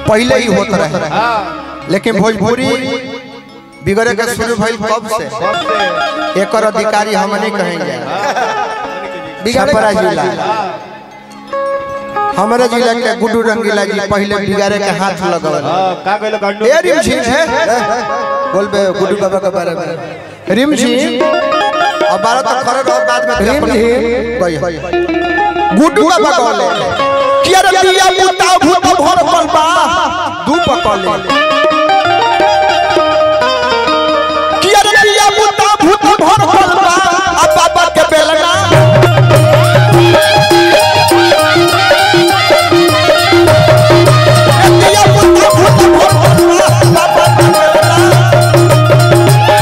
पहले ही होत रहे लेकिन भोजपुरी बिगड़े के शुरू भइल कब से एकर अधिकारी हम नहीं कहेंगे छपरा जिला हमारे जिला के गुड्डू रंगीला जी पहले बिगाड़े के हाथ लगल का कहलो गंडू ए रिम झिम बोल बे गुड्डू बाबा के बारे में रिम झिम अब बारह तक खड़े रहो बाद में रिम झिम गुड्डू बाबा कहले कि अरे बिया पुता भूत भर पल बा दू पकले कि अरे बिया पुता भूत भर पल बा अब बाबा के बेलना बिया पुता भूत भर पल बा बाबा के बेलना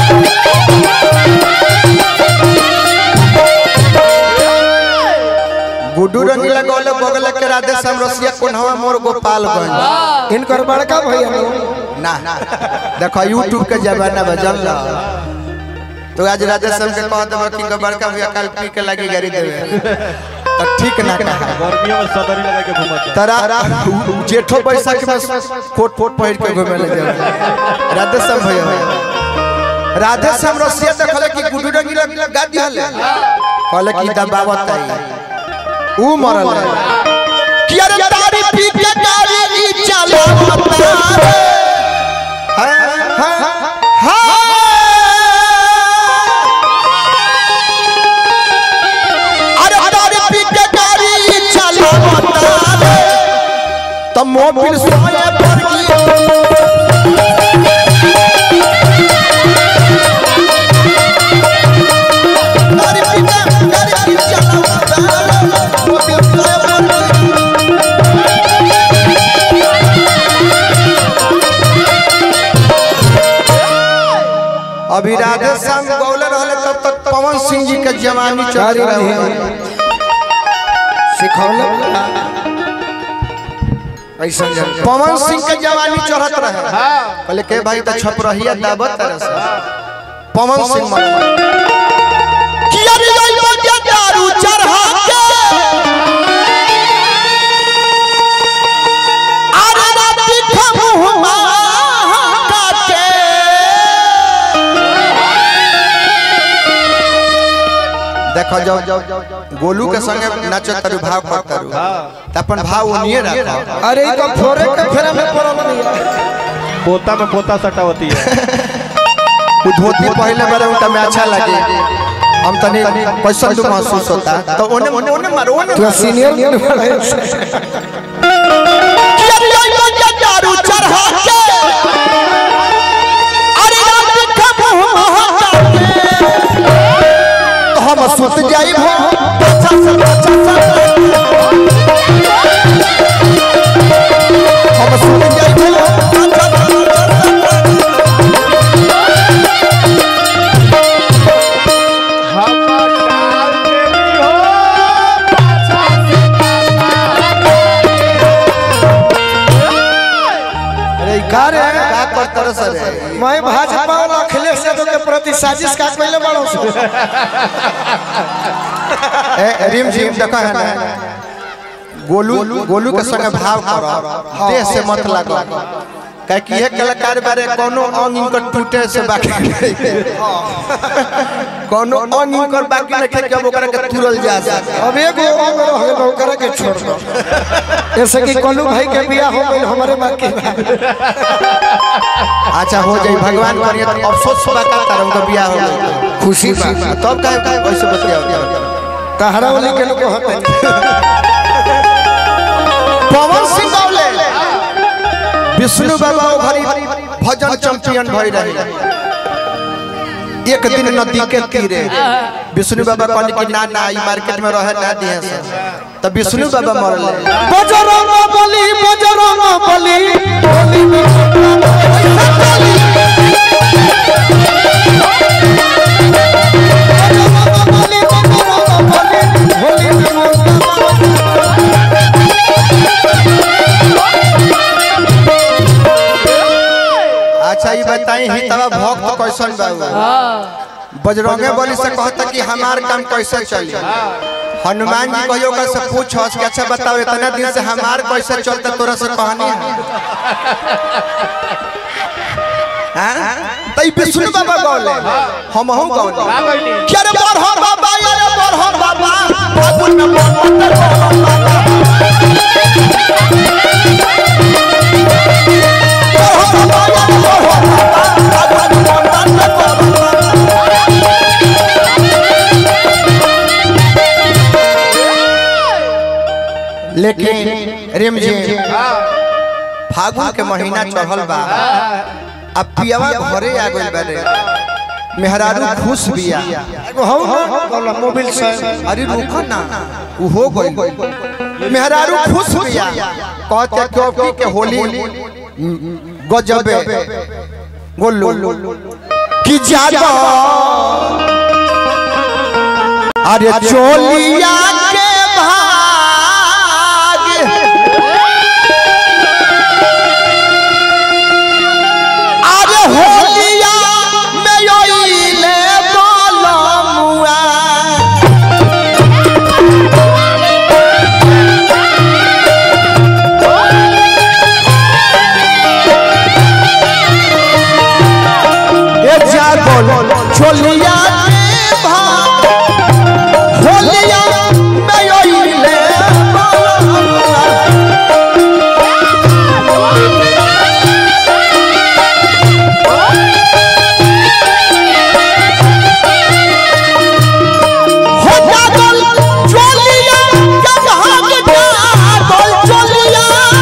गुड्डू रंगीला गौले बगल के राधे श्याम रसिया कोन्हवा मोर गोपालगंज इनकर बड़का भैया नो ना देखो यूट्यूब के जमाना में जल तो आज राधे श्याम के कह देबो कि बड़का भैया कल पी के लगी गाड़ी देवे तो ठीक ना कहा गर्मियों में सदरी लगा के घुमत तरा जेठो बैसाख में कोट कोट पहिर के घूमे ले जाए राधे श्याम भैया राधे श्याम रसिया देखले कि गुड्डू रंगीला गाड़ी हले कहले कि दबावत आई ऊ मरल कि अरे तारी पी के गाड़ी ई चलावता रे अरे तारी पी के गाड़ी ई चलावता रे त मोबिल सोए पर की तारी पी के गाड़ी ई चलावता रे मोबिल सोए पर की अभी राधे श्याम गौले रहले तब तक पवन सिंह जी के जवानी चल रहे हैं सिखौले ऐसा जन पवन सिंह के जवानी चढ़त रहे कहले के भाई तो छप रहिया दावत तरह से पवन सिंह मर किया रे जाई बजा दारू चढ़ा के अरे राती खमुहमा काटे देखो जब गोलू के संगे नाचो तारू भाव कर तारू त अपन भाव ओनिए रखो अरे ई तो फोरे के फेरा में पड़ल नहीं पोता में पोता सटा होती है वो धोती पहले बारे उनका में अच्छा लगे हम तनी कैसा तो महसूस होता तो ओने ओने ओने मारो ओने तू सीनियर नहीं बड़ा दारू चढ़ा के अरे रात के मुंह तो हम सुत जाई भो अच्छा से अच्छा से हम सुत जाई भो अच्छा से अच्छा से अरे का रे का करतर सर मैं भाजपा और अखिलेश यादव के प्रति साजिश का कइले बड़ो सो ए रिम झिम देखा है ना गोलू गोलू के संग भाव करो देह से मत लागो काहे कि एक कलाकार बारे कोनो अंग इनकर टूटे से बाकी नहीं। कोनो अंग इनकर बाकी नहीं कि अब ओकरा के तुरल जा सके अब एगो अंग रह गेल ओकरा के छोड़ दो ऐसे कि कोलू भाई के बियाह हो गइल हमरे बाकी बा। अच्छा हो जाई भगवान करिए तो अफसोस बा का तार उनका बियाह हो गई खुशी बा तब काहे काहे कैसे बतियाओ तहरा वाली के लोग होते पवन सिंह गौले विष्णु बाबा ओ घरी भजन चैंपियन भई रहे एक दिन नदी के तीरे विष्णु बाबा कहले कि ना ना ई मार्केट में रहे ना दिए से तब विष्णु बाबा मरले बजरंग बली बजरंग बली बली में बजरंग बली बजरंग बली होली में अच्छा ई बताई ही तब भक्त कैसन बाबू बजरंगे बली से कहता कि हमार काम कैसे चली हनुमान जी कहियो का से पूछस कि अच्छा बताओ इतना दिन से हमार कैसे चलता तोरा से कहानी है हां तई विष्णु बाबा गौले हम हम गौले क्या रे बरहो बाबा यार बरहो बाबा फागुन में बरहो बाबा बरहो बाबा यार बरहो बाबा फागुन में बरहो बाबा लेकिन रेम जी फागुन के महीना चढ़ल बा अब पियावा घरे आ गइल बारे मेहरारू खुश बिया एगो हौ ना बोला मोबाइल से अरे रुको ना उ हो गइल मेहरारू खुश बिया कहते क्योंकि के होली गजबे गोल्लू कि ज्यादा अरे चोलिया के भाग अरे होलिया में योइले गोलमुआ ए जागल छोलिया के भाग होलिया में योइले गोलमुआ हो जागल चोलिया के भाग जागल चोलिया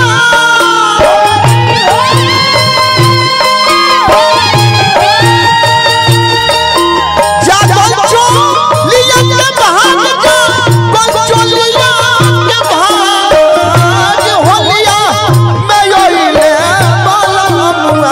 जागल चोलिया के भाग जागल चोलिया के भाग होलिया में योइले बलमुआ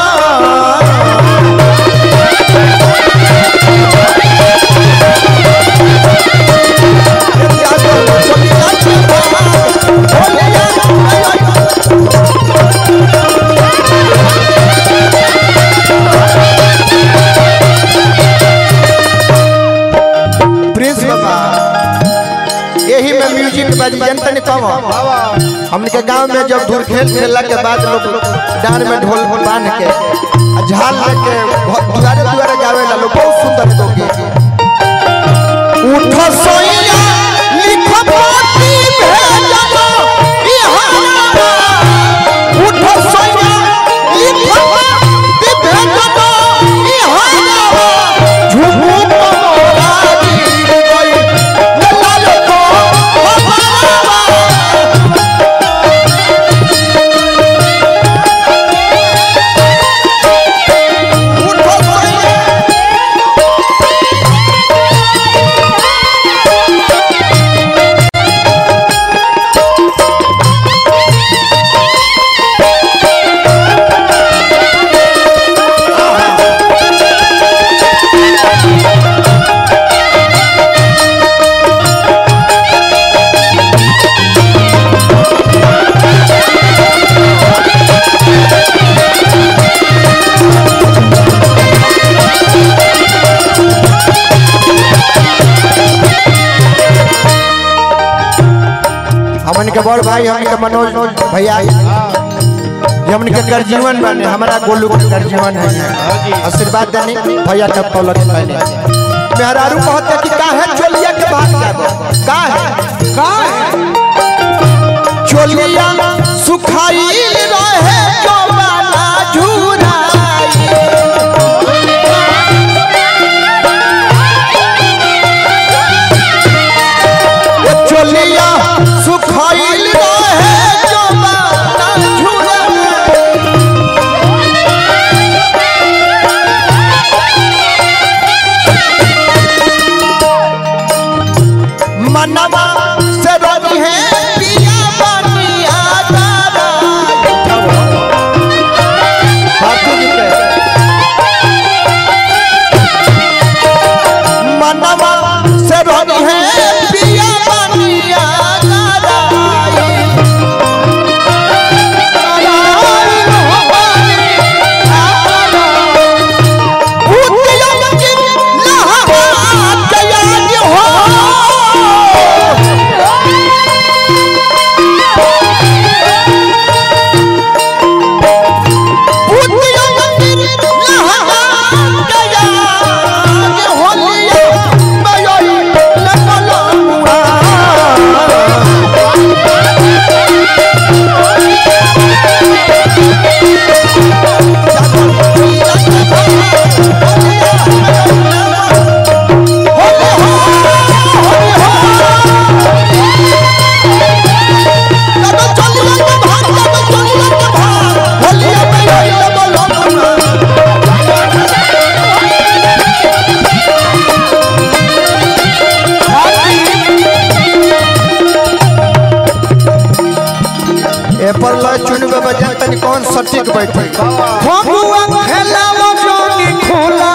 प्रिंस बाबा यही में म्यूजिक बज जनता ने कम हमने के गांव में जब धूल खेल खेलला के बाद लोग डांड में ढोल बांध के आ झाल लेके घ- दुआरे दुआरे गावे ला लोग बहुत सुंदर तो गीत उठ सोइया लिख पाती भेजलो बिहारा उठ सोइया लिख पाती भेजलो बिहारा झुमू मोरा गिर गई लाल को हमारा उठ सोइया हमन के बड़ भाई हमन के मनोज भैया ये हमन के कर जीवन बने हमारा गोलू के कर जीवन है आशीर्वाद देनी भैया के पलक पहने मेहरारू कहते कि काहे चोलिया के बात जाबो काहे काहे चोलिया सुखाई रहे जवाना झुराई ये चोलिया सुखाइल रहे जवाना झुराई मनवा से रवि है पिया बनिया तारा कौन सटीक बैठे फगुआ खेलावा जोनी खोला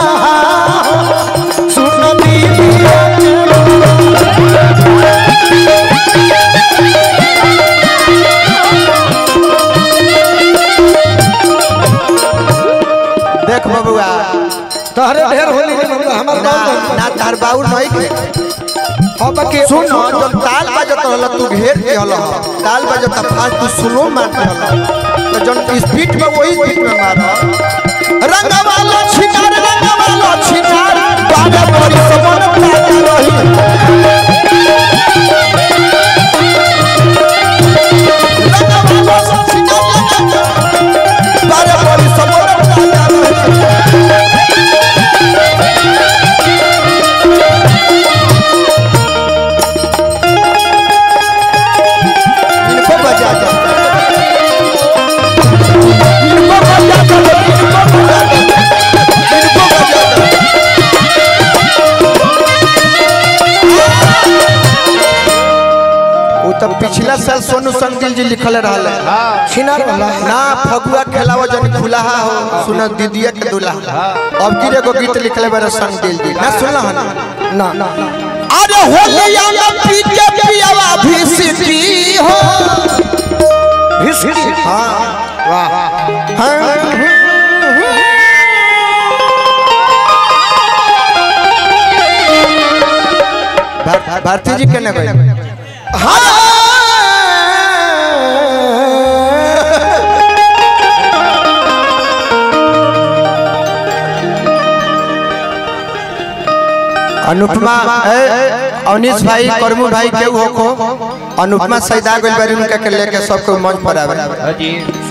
सुन दीदिया देख बबुआ तहरे ढेर होली के मतलब हमर ना गाँव ना तार बाउर नहीं के अब के सुन जब ताल बजत रहल तू घेर के हल ताल बजत फास्ट तू स्लो मार के हल तो जन स्पीड में वही स्पीड में मार रंगवाला छिनार रंगवाला छिनार बाजा बड़ी समन पाता रही रंगवाला छिनार बाजा बड़ी समन पाता रही इनको बजा दो इनको बजा दो इनको बजा दो इनको बजा दो वो तो पिछला साल सोनू संगिल जी लिखल रहल छिनार वाला ना फगुआ खेलावा जन खुलाहा हो सुन दीदिया के दुल्हा अब की एगो गीत लिखले बारे संगिल जी ना सुनला हन ना ना अरे होलिया में पी के पियावा भी सिटी हो हिस्ट्री हाँ वाह हाँ भार- भारती जी केने गए अनुपमा ए, अवनीश भाई करमू भाई के हो को अनुपमा सैदा गइल बारी उनका के लेके सबको मंच पर आवे हाजी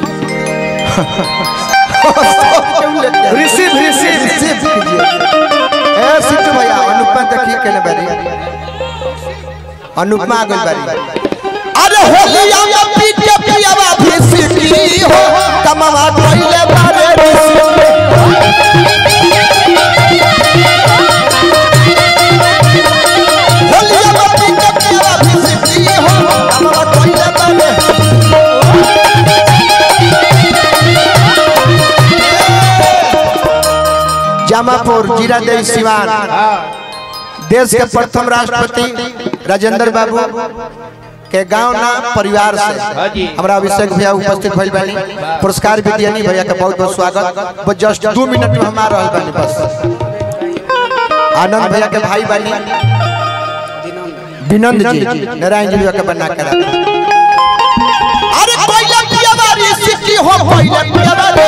रिसीव रिसीव रिसीव कीजिए ए सिद्धू भैया अनुपमा देखिए केने बारी अनुपमा आ गइल बारी अरे होलिया में पी के पियावा भी सिटी हो कमावा कइले बारे ऋषि होलिया में पी के पियावा भी सिटी हो कमावा कइले बारे जामापुर जीरा देवी सिवान देश के प्रथम राष्ट्रपति राजेंद्र बाबू के गांव ना परिवार से हाजी। हमरा अभिषेक भैया उपस्थित भइल बानी पुरस्कार भी दियानी भैया के बहुत बहुत स्वागत बस जस्ट दो मिनट में हम आ रहल बानी बस आनंद भैया के भाई बानी विनंद जी नारायण जी भैया के बना के रखा अरे पहले पिया बारी सिटी हो पहले पिया बारी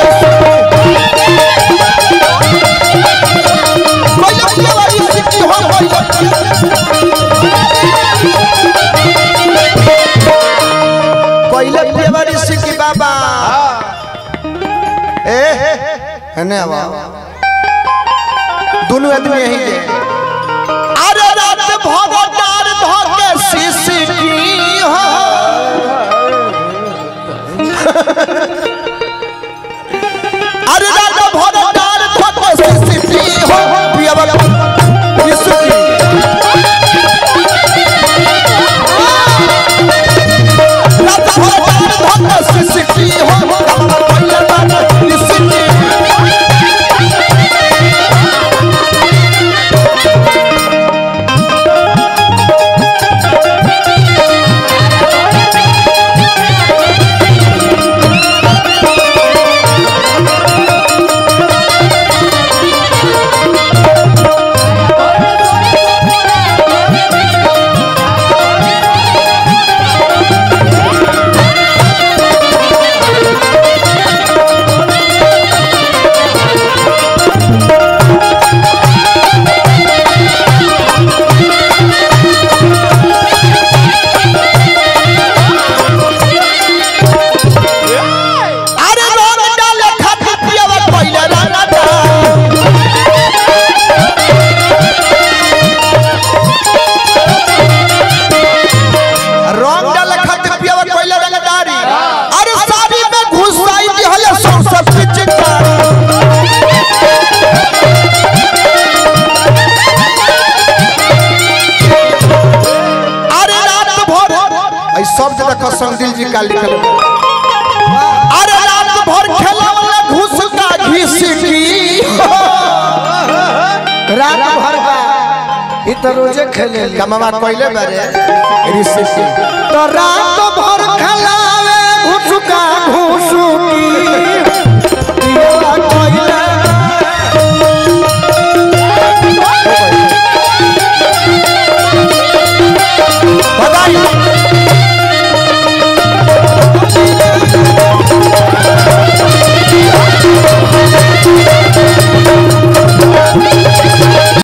पहले पिया बारी सिटी हो पहले पहले पिया बारी सिटी बाबा ए हने आवा दोनों आदमी यही के अरे रात भगवान धके सिसकी हो अरे राजा भगवान धके सिसकी हो पिया बाबा सिसकी राजा भगवान धके सिसकी हो पिया बाबा सिसकी तो रोजे खेले कमावा कोइले बारे रिसिप्ट तो रात भर खलावे घुसुका घुसुकी